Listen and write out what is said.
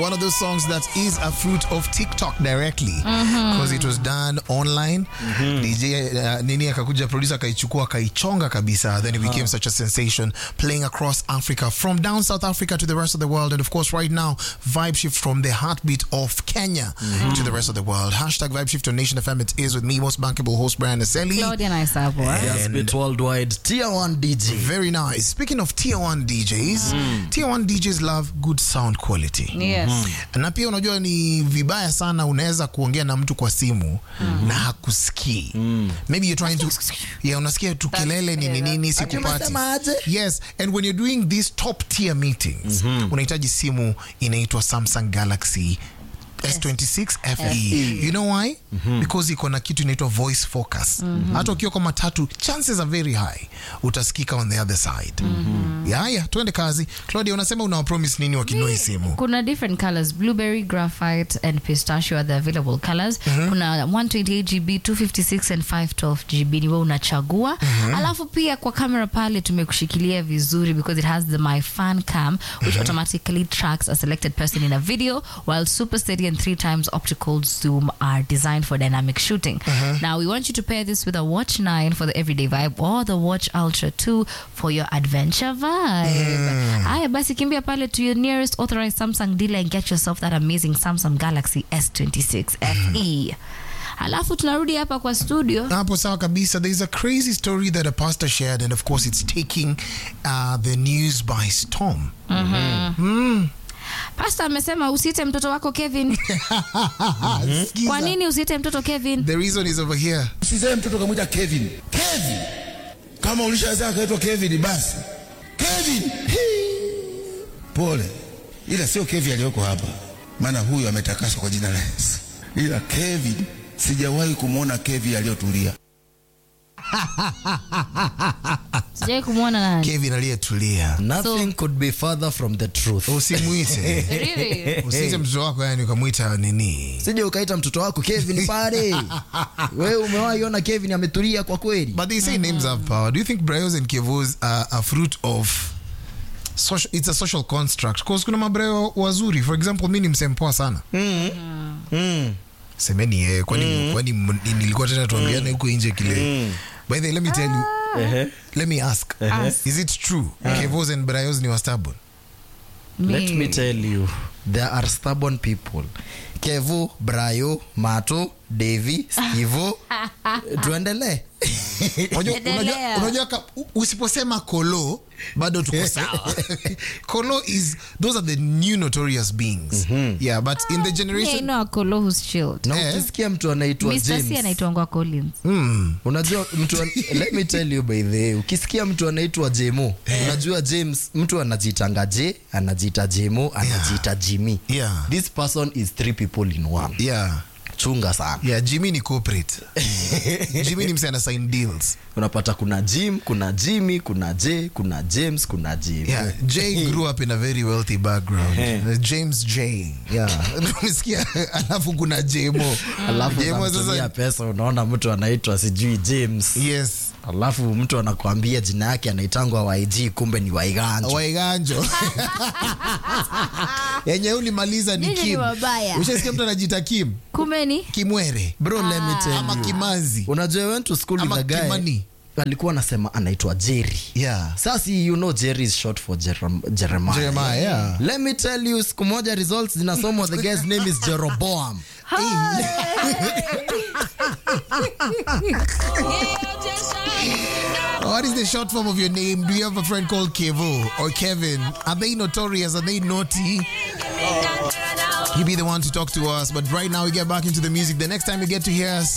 one of those songs that is a fruit of TikTok directly because it was done online. DJ uh, nini akakuja producer akaichukua akaichonga kabisa, then it became such a sensation playing across Africa from down South Africa to the rest of the world, and of course right now vibe shift from the heartbeat of Kenya to the rest of the world. Hashtag vibe shift on Nation FM. It is with me, most bankable host Brian Aseli. Claudia Naisabo. eh? Yes, bit worldwide. Tier 1 DJ. Very nice. Speaking of tier 1 DJs, tier 1 DJs love good sound quality. Yes. Na pia unajua ni vibaya sana unaweza kuongea na mtu kwa simu na hakusikii. Maybe you're trying to yeah, unasikia tu kelele nini nini sikupati. umesema aje? Yes, and when you're doing these top tier meetings, unahitaji simu inaitwa Samsung Galaxy S26 FE. You know why? Because iko na kitu inaitwa voice focus. Hata ukiwa kwa matatu, chances are very high utasikika on the other side. Yeah, yeah, tuende kazi. Claudia, unasema unawapromise nini wakinunua hii simu? kuna different colors blueberry graphite and pistachio are the available colors kuna 128 gb 256 and 512 gb ni wewe unachagua alafu pia kwa camera pale tumekushikilia vizuri because it has the my fan cam which automatically tracks a selected person in a video while super steady and three times optical zoom are designed for dynamic shooting now we want you to pair this with a watch 9 for the everyday vibe or the watch ultra 2 for your adventure vibe haya basi kimbia pale to your nearest authorized samsung dealer and get yourself that amazing samsung galaxy s26 fe alafu tunarudi hapa kwa studio hapo sawa kabisa there's a crazy story that a pastor shared and of course it's taking uh, the news by storm pasta amesema usiite mtoto wako kevin Skiza. kwa nini usiite mtoto kevin the reason is over here Usizae mtoto kamwita Kevin. Kevin. Kama ulishazaa akaitwa Kevin basi. Kevin. Hii. Pole. Ila sio Kevin aliyoko hapa. Maana huyu ametakaswa kwa jina la Yesu. Ila Kevin sijawahi kumwona Kevin aliyotulia. sijawai kumwona nani kevin aliyetulia Nothing could be further from the truth. usimwite Really? usiite mtoto wako yani ukamwita nini Sije ukaita mtoto wako Kevin pale. Wewe umewahi ona Kevin ametulia kwa kweli? but they say names have power do you think Brios and Kevos are a fruit of social, it's a social construct cause kuna mabrayo wazuri for example mi ni msempoa sana semeni yeye kwani kwani m- nilikuwa tena tuambiane huko nje kile by the way, let me tell you let me ask Ask. is it true Kevos and Brios ni wastubborn Let Me. me tell you, there are stubborn people. Kevo, Brayo, Mato, Devi, Skivo. Tuendelee. Unajua- Endelea. unajua- unajua ka- u- usiposema kolo bado tuko sawa kolo is those are the new notorious beings yeah but in the Yeah, I generation know a Kolo who's chilled. Na Eh. ukisikia mtu anaitwa Mr. C James. anaitwangwa Collins. mm, unajua mtu an- let me tell you by the way ukisikia mtu anaitwa jemo unajua james mtu anajiitanga j anajiita jemo anajiita jimmy Yeah. this person is three people in one yeah chunga sana yeah jimmy ni corporate jimmy ni mse ana sign deals unapata kuna jim kuna jimmy kuna j kuna james kuna jim yeah jay grew up in a very wealthy background Uh, james j yeah umesikia alafu kuna jemo alafu jemo unamtumia sasa pesa unaona mtu anaitwa sijui james yes alafu mtu anakuambia jina yake anaitangwa yg kumbe ni waiganjo waiganjo yenye ulimaliza ni Nyinyi ni kim wabaya. ushasikia mtu anajiita kim kumbe ni kimwere bro let me tell ama you kimanzi unajua I went to school Ama with a guy Kimani. alikuwa anasema anaitwa jerry yeah sasa you know jerry is short for Jerem- jeremiah Jeremiah, yeah. let me tell you siku moja results zinasomwa the guy's name is jeroboam What is the short form of your name? Do you have a friend called Kevo or Kevin? Are they notorious? Are they naughty? You be the one to talk to us. But right now, we get back into the music. The next time you get to hear us,